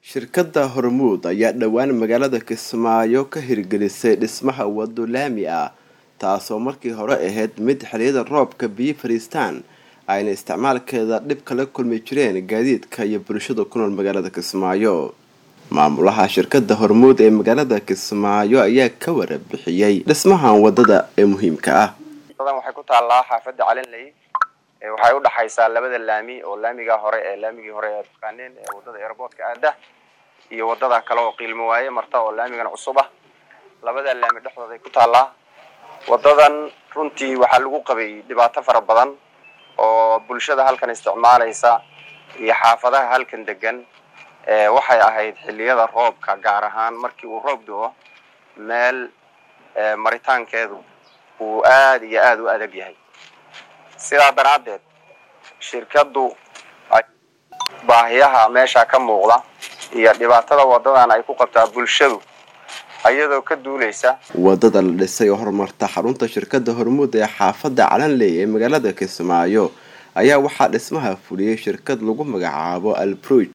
shirkadda hormuud ayaa dhowaan magaalada kismaayo ka hirgelisay dhismaha wado laami ah taasoo markii hore ahayd mid xiliyada roobka biyo fadhiistaan ayna isticmaalkeeda dhib kala kulmi jireen gaadiidka iyo bulshada ku nool magaalada kismaayo maamulaha shirkadda hormuud ee magaalada kismaayo ayaa ka warabixiyey dhismahan wadada ee muhiimka ah waxay ku taallaa xaafadda calinley waxay u dhaxaysaa labada laami oo laamiga hore ee laamigii hore ee taqaaneen ee wadada airboortka aada iyo wadada kale oo qiilmo waaye marta oo laamigan cusub ah labada laami dhexdooda ay ku taallaa wadadan runtii waxaa lagu qabay dhibaato fara badan oo bulshada halkan isticmaalaysa iyo xaafadaha halkan degan waxay ahayd xiliyada roobka gaar ahaan markii uu roob do-o meel maritaankeedu uu aada iyo aada u adag yahay sidaa daraaddeed shirkaddu baahiyaha meesha ka muuqda iyo dhibaatada wadadan ay ku qabtaa bulshadu iyadoo ka duuleysa wadada la dhisay oo horumarta xarunta shirkadda hormuud ee xaafadda calanley ee magaalada kismaayo ayaa waxaa dhismaha fuliyey shirkad lagu magacaabo albroj